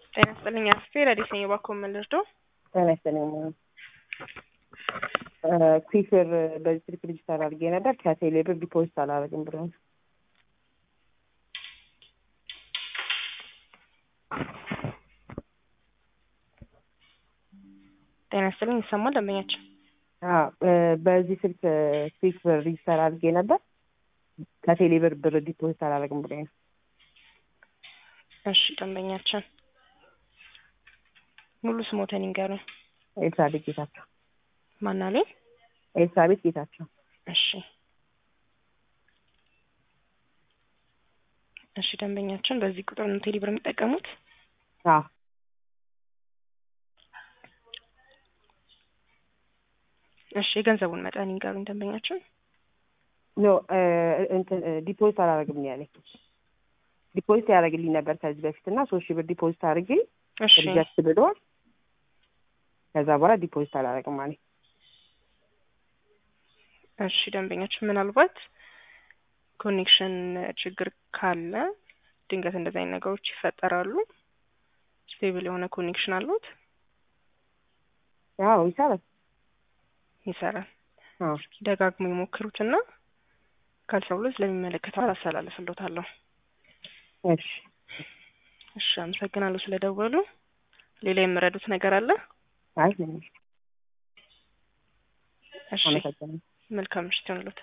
ጤና ይስጥልኝ አስቴ ረዲስ ነኝ። እባክዎ ምን ልርዳው? ጤና ይስጥልኝ። ኩዊክር በዚህ ስልክ ዲጂታል አድርጌ ነበር ከቴሌ ብር ዲፖዚት አላረግም ብሎ ጤና ይስጥልኝ ይሰማል ደንበኛችን? በዚህ ስልክ ኩዊክ ብር ዲጂታል አድርጌ ነበር ከቴሌ ብር ብር ዲፖዚት አላረግም ብሎ ነው። እሺ ደንበኛችን ሙሉ ስሞተን ይንገሩኝ። ኤልሳቤጥ ጌታቸው። ማናለኝ? ኤልሳቤጥ ጌታቸው። እሺ እሺ ደንበኛችን በዚህ ቁጥር ነው ቴሌ ብር የሚጠቀሙት? አዎ እሺ የገንዘቡን መጠን ይንገሩኝ ደንበኛችን። ኖ እንትን ዲፖዚት አላረግም ነው ያለኝ። ዲፖዚት ያደረግልኝ ነበር ከዚህ በፊት እና ሶስት ሺህ ብር ዲፖዚት አድርጌ እሺ ሪጀክት ብሏል። ከዛ በኋላ ዲፖዚት አላረግም አለኝ። እሺ ደንበኛችን ምናልባት ኮኔክሽን ችግር ካለ ድንገት እንደዚህ አይነት ነገሮች ይፈጠራሉ። ስቴብል የሆነ ኮኔክሽን አሉት? አዎ ይሰራል። ይሰራል። አዎ ደጋግሞ ይሞክሩትና ካልሰብሎት ለሚመለከተው አላስተላልፍሎታለሁ። እሺ እሺ አመሰግናለሁ ስለደወሉ። ሌላ የምረዱት ነገር አለ? አይ ምንም እሺ አመሰግናለሁ። መልካም ምሽት ይሁንልዎት።